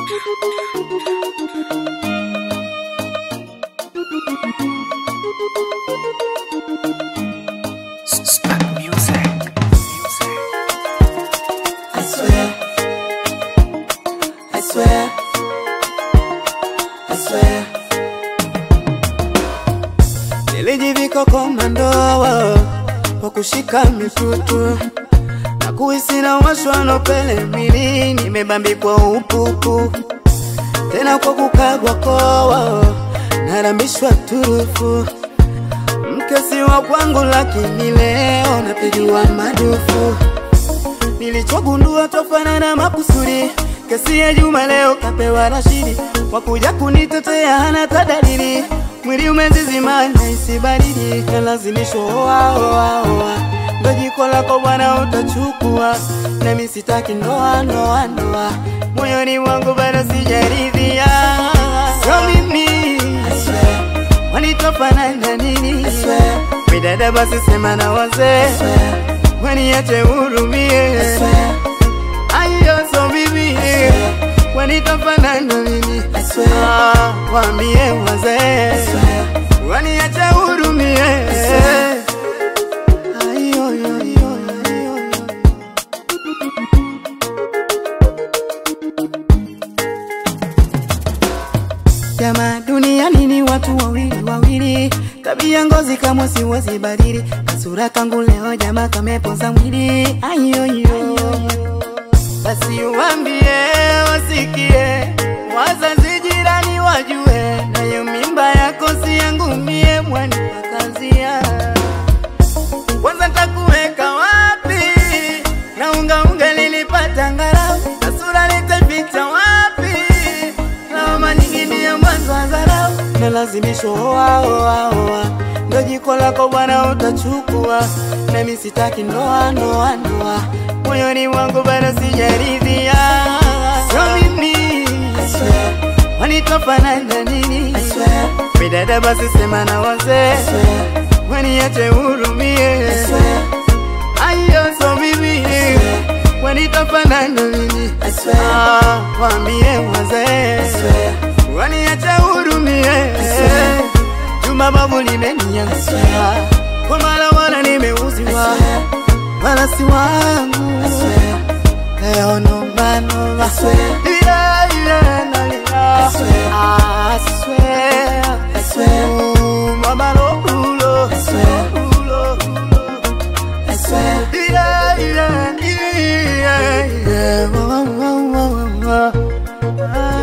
I swear, I swear, I swear. Nilijivika komando kwa kushika mitutu na kuhisi na washwa na upele mwili, nimebambikwa upupu tena kwa kukagwa koa, narambishwa turufu mkesi wa kwangu, lakini leo napigiwa madufu Nilichogundua tofanana makusudi, kesi ya Juma leo kapewa Rashidi, wakuja kunitetea hana tadalili, mwili umezizima naisi baridi, kalazimishwa oa oa oa, ndo jiko lako bwana utachukua, nami sitaki ndoa ndoa ndoa, moyoni mwangu bado sijaridhia, sio mimi wanitofanana nini? Midada basi sema na wazee waniache hurumie, ayo so bibi wanitofanana nini? Ah, Waambie wazee waniache hurumie. Ayo, yo, yo, yo, yo, yo. Jamaa duniani ni watu wawili wawili, tabia ngozi kamwe siwezi badili, kasura kangu leo jamaa kamepoza mwili. Ayoyo, basi uambie wasikie, wazazi jirani wajue, nayo mimba yako si yangu mie, mwani wakazia kwanza takuweka wapi? na unga unga nilipata ngarau, na sura nitaficha wapi? lawama nyingi ni ya mwanzo wa dharau, nalazimishwa oa oa oa, ndo jiko lako bwana utachukua, nami sitaki ndoa ndoa ndoa, moyoni mwangu bado sijaridhia, sio mimi wanitofanana nini? Midada basi sema na wazee waniache hurumie, ayo so mimi wanitofanana nini? Ah, waambie wazee waniache hurumie. Juma babu limeniangusha, kwa mara wala nimeuziwa, wala si wangu leo noma noma, yeah, yeah, nalia. I swear, Ooh, mama lo, ooh, lo, ooh, lo, yeah, yeah, yeah, yeah. Wah, wah, wah, wah, wah.